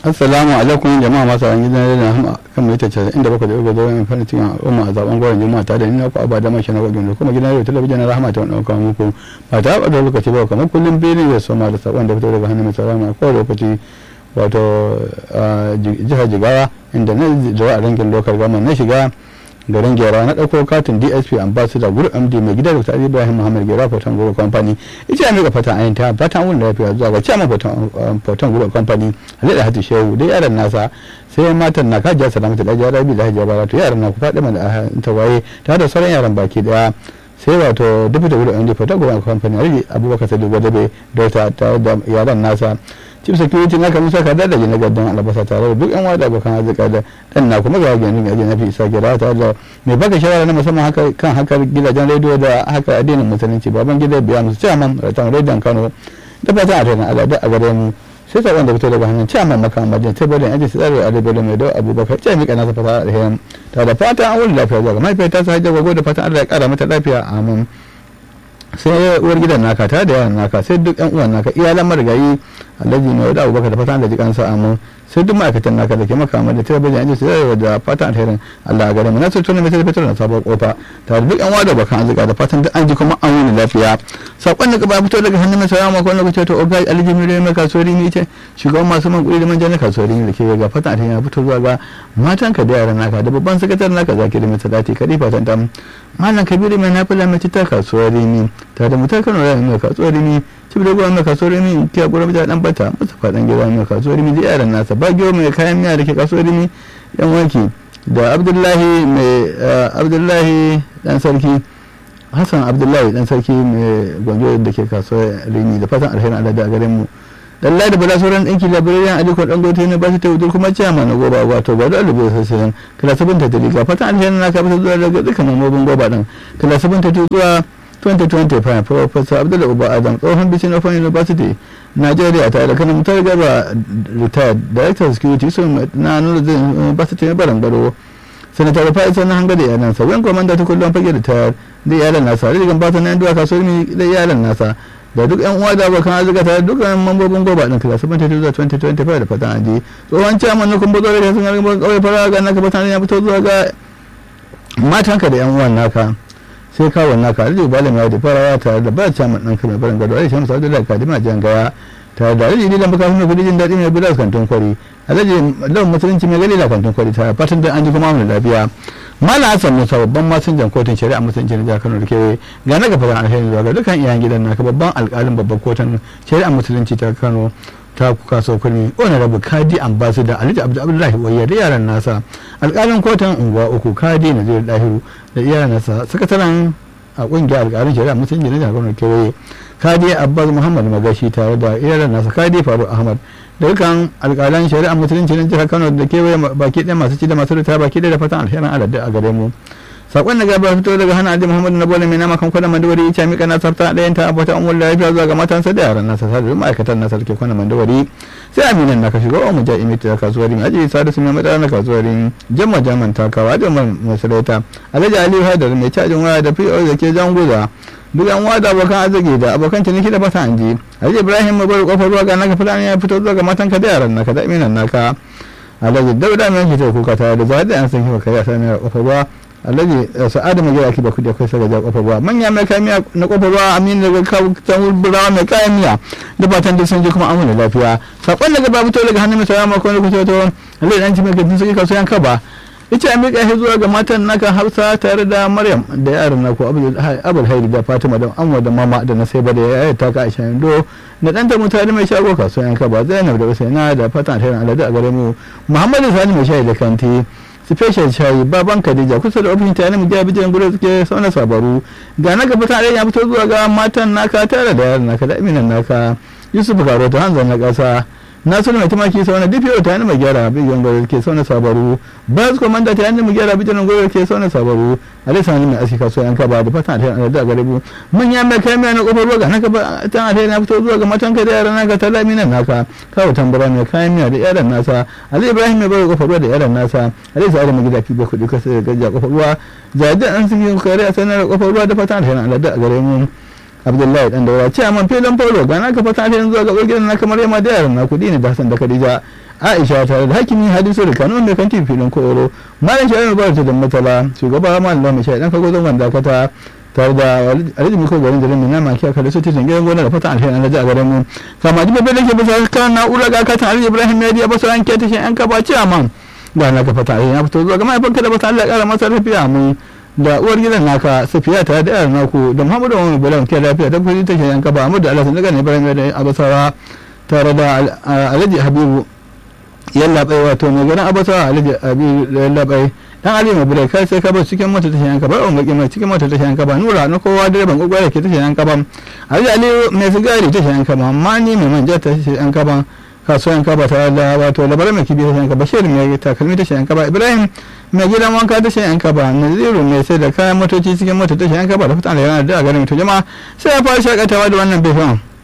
assalamu alaikum jama'a masu ran gidan da hama kan mai tace inda baka da ugo yan fara cikin al'umma a zaben gwarin juma'a ta da ina ku abada mashi na gwajin kuma gidan radio talabijin na rahama ta wannan kawo muku ba ta da lokaci ba kamar kullum bene ya soma da sabon da fito daga hannun mai sarama ko lokaci wato jihar jigawa inda na zuwa a rangin lokal gama na shiga garin gera na ɗauko katin dsp ambassador group md mai gida dr ali ibrahim muhammad gera foton group company ita ya mika fatan ayin ta fatan wurin lafiya zuwa ga chairman foton group company halil hatu shehu da yaran nasa sai matan na kajiya salamatu da ajiyar rabi da hajiyar baratu yaran na ku faɗi mana ta waye tare da sauran yaran baki daya sai wato deputy group md foton group company alhaji abubakar sadiq gwadabe da tare da yaran nasa chief security na kamar saka da na gaddan albasa tare da duk yan wada abokan arzika da dan na kuma ga gani ga na fi isa gira tare da mai baka shawara na musamman haka kan hakar gidajen rediyo da haka addinin musulunci baban gida biya musu chairman ratan rediyon kano da fatan a tana al'ada a gare mu sai ta wanda fito daga hannun chairman makamadin sai bada yanci su tsare a rediyo mai da abubakar ce mika nasa fata alherin ta da fatan an wuri lafiya zuwa ga mahaifiyar ta sa hajjar gwago da fatan allah ya kara mata lafiya amin sai uwar gidan naka tare da yaran naka sai duk yan uwan naka iyalan marigayi alhaji mai wadda abubakar da fatan da jikan sa amin sai duk ma'aikatan naka da ke makama da tare da yanzu sai da fatan alherin Allah a gare mu na sai tona mai sai fitar da sabon kofa tare da duk yan wada bakan azuka da fatan duk an ji kuma an wuni lafiya sakon da ba fito daga hannun mai salama ko lokaci to ogai alhaji mai mai kasuwari ne ce shugaban masu man kuɗi da manja na kasuwari ne da ke ga fatan alherin ya fito zuwa ga matanka da yaran naka da babban sakataren naka zaki da mai sadati kadi fatan tam malam kabiru mai nafila mai ta kasuwar rimi tare da mutar kano rami mai kasuwar rimi cib da gwa mai kasuwar rimi kiya gura mita dan bata masa fadan gida mai kasuwar rimi da yaran nasa bagyo mai kayan miya da ke kasuwar rimi yan wanki da abdullahi mai abdullahi dan sarki hassan abdullahi dan sarki mai gwanjo da ke kasuwar rimi da fatan alherin alada a garin mu lallai da bala sauran ɗinki labirariyan aliko ɗan gote ne ba su ta wudur kuma ciyama na goba wato ba da alubu sassan kala sabon ta dalika fatan alherin na kafa zuwa daga dukkan mambobin goba ɗin kala sabon ta zuwa 2025 professor abdullahi uba adam tsohon bisin of university nigeria tare da kanan mutar gaba retired director of security so na nuna zai university na baran garo sanatar fa'isa na hanga da iyalan sa wani kwamanda ta kullum fage da tayar da iyalan nasa rigan ba ta nan duwa kasuwar da iyalan nasa da duk yan uwa da abokan arzika tare da dukkan mambobin goba din kila 72 zuwa 2025 da fatan aji tsohon ciyaman na kumbo zuwa da sun gargabar kawai fara ga naka fatan ya fito zuwa ga matanka da yan uwan naka sai kawon naka alhaji balam ya da farawa tare da ba ciyaman ɗan kamar barin gado alhaji shamsu abdullahi kadima jan gaya tare da alhaji dilan baka mai kudi jin daɗi mai bulas kantin kwari alhaji lawan musulunci mai galila kantin kwari tare fatan da an ji kuma mu lafiya malam hassan musa babban masinjan kotun shari'a musulunci na jihar kano da kewaye ga na gafaran alheri zuwa ga dukkan iyayen gidan naka babban alkalin babban kotun shari'a musulunci ta kano ta kuka so kurmi rabu kadi ambassador alhaji abdullahi wayya da yaran nasa alkalin kotun unguwa uku kadi na zai dahiru da yaran nasa sakataren a kungiyar alkalin shari'a musulunci na jihar kano da kewaye kadi abbas muhammad magashi tare da yaran nasa kadi faruk ahmad da dukkan alƙalan shari'a musulunci na jihar kano da kewaye baki ɗaya masu ci da masu rita baki ɗaya da fatan alherin aladda a gare mu sakon da gaba fito daga hannun alhaji muhammadu na bole mai nama kan kwanan mandawari ya mika na sarta ɗayan ta abota umar lafiya zuwa ga matansa da yaran nasa sa da ma'aikatan nasa da ke kwanan mandawari sai aminan na ka shiga wa muja imiti da kasuwarin aji sadu su mai madara na kasuwarin jamma jaman takawa da masarauta alhaji aliyu haidar mai cajin waya da fi'o da ke janguza duk yan wada abokan arziki da abokan ciniki da fata anji alhaji ibrahim mai bari kofar ruwa ga naka fulani ya fito zuwa ga matan ka da yaran naka da iminan naka alhaji dauda mai yanke kuka tare da zuwa da yan san kifa kariya sai mai kofar ruwa alhaji sa'adu mai gida kiba kudi akwai sagaja kofar ruwa manya mai kayan miya na kofar ruwa amin daga kan burawa mai kayan miya da fatan duk sun ji kuma amuna lafiya sakon daga babu to daga hannun mai sauran makon lokaci wato alhaji dan ci mai gajin suke kasuwan kaba ita a miƙa shi zuwa ga matan naka hafsa tare da maryam da yaran naku abul hairi da fatima da amma da mama da na sai da ya ta ka aisha do da ɗanta mutane mai shago kasuwan yanka ba zainab da usaina da fatan alherin aladu a gare mu muhammadu sani mai shayi da kanti special shayi baban khadija kusa da ofishin tare mu jabi jan gudu suke sauna sabaru ga na gaba tare ya fito zuwa ga matan naka tare da yaran naka da aminan naka yusuf karo ta hanzar na ƙasa nasiru mai tumaki sau na dpo ta yana mai gyara bidiyon gwada ke sau na sabaru bas komanda ta yana mai gyara bidiyon gwada ke sau na sabaru alisa wani mai aski kasuwa yanka ba da fatan alheri da gare bu manya mai kai mai na kofar ruwa ga naka ba ta alheri na fito zuwa ga matan ka da yaran naka ta lamina naka kawo tambara mai kayan miya da yaran nasa ali ibrahim mai bari kofar ruwa da yaran nasa ali sa'adu mai gida fiye kuɗi kasa da gajiya kofar ruwa jajjan an suke kare a sanar kofar ruwa da fatan alheri da gare mu abdullahi dan daura ce man filin polo ga naka fata ta yanzu ga gidan na kamar yamma da yaran na kudi ne da hasan da khadija aisha tare da hakimi hadisu da kano mai kan tifi filin koro malam shari'a ba ta da matala shugaba malam mai shari'a dan kago zan dakata tare da alhaji miko garin da mai nama kiya kada su titin gidan gona da fatan alheri na ji a garin mu kama ji bebe da ke bisa kan na'ura ga katin alhaji ibrahim ya diya basu an ke tashin yan kaba ce man ga na ka fata alheri ya fito zuwa ga mahaifanka da bata Allah ya kara masa lafiya mu da uwar gidan naka safiya tare da yaran naku da muhammadu wani bala ke lafiya ta kudi tashin yan kaba amma da Allah sun daga ne ibrahim ya da abasawa tare da alhaji habibu yallaɓai wato mai ganin abasawa alhaji habibu yallaɓai dan ali mai bude kai sai ka bar cikin mota ta yanka ba on baki mai cikin mota ta yanka ba nura na kowa direban gogwara ke ta yanka ba ali ali mai sigari ta yanka ba amma ni mai manja ta yanka ba kasuwan kaba ta da wato labarai mai kibi ta yanka bashir mai takalmi ta yanka ba ibrahim mai gidan wanka ta yanka ba naziru mai sai da kayan motoci cikin mota ta yanka ba da fitan da yana da garin to jama'a sai ya fara shakatawa da wannan bifan